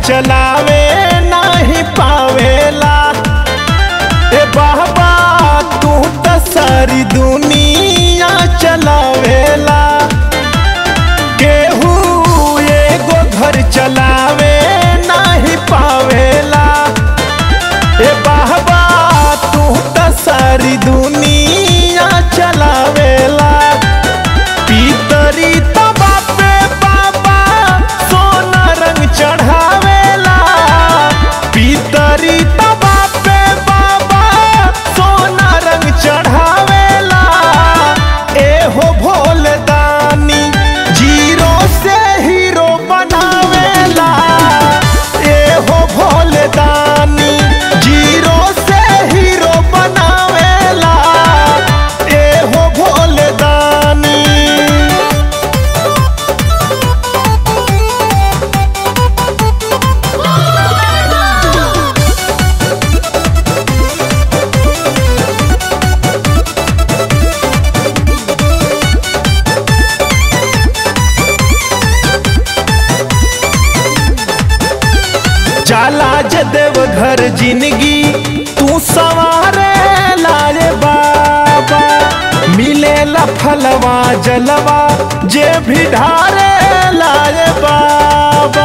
चलावे नहीं पावेला ए बाबा तू तो सारी दुनिया चलावेला केहू एगो घर चलावे नहीं पावेला ए बाबा तू तो सारी दुनिया चलावेला पीतरी तबा पे बाबा सोना रंग चढ़ावेला पीतरी तबा पे बाबा सोना रंग चढ़ावेला एहो भोले दानी जीरो से हीरो बनावेला एहो भोले दानी जीरो से हीरो बनावेला एहो भोले दानी जाला जे देव घर जिंदगी तू सवारे लाए बाबा मिलेला फलवा जलवा जे भी ढारे लाए बाबा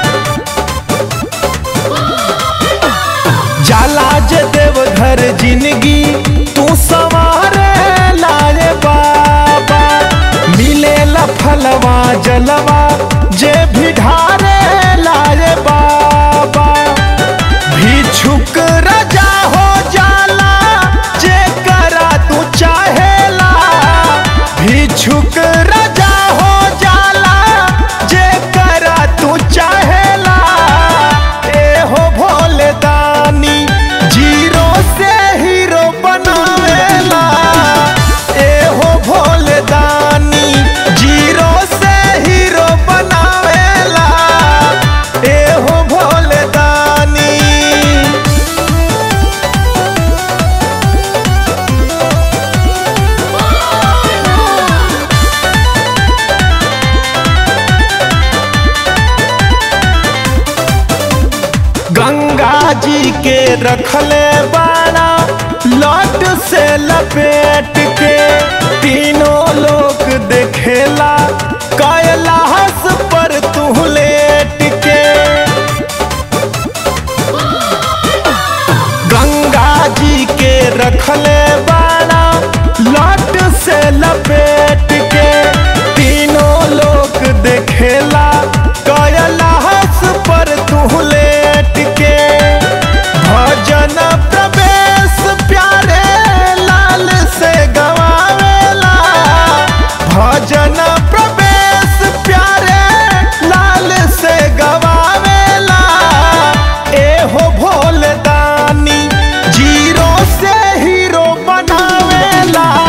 जाला जे देव घर जिंदगी तू सवारे लाए बाबा मिलेला फलवा जलवा जे भी ढारे लाए बाबा भिक्षुक राजा हो जाला जे करा तू चाहेला भिक्षुक राजा हो जाला जे करा तू चाहेला ए हो भोले दानी जीरो से हीरो बनावेला ए हो भोले दानी जीरो से हीरो बनावेला ए हो भोले दानी गंगा जी के रखले बाड़ा लट से लपेट के तीनों लोग देखेला कैलाश पर तू लेट के गंगा जी के रखले बाड़ा लट से लपेट के तीनों लोग देखेला कैलाश पर तू लेट के भजन प्रवेश प्यारे लाल से गवावेला भजन प्रवेश प्यारे लाल से गवावेला एहो भोले दानी जीरो से हीरो बनावेला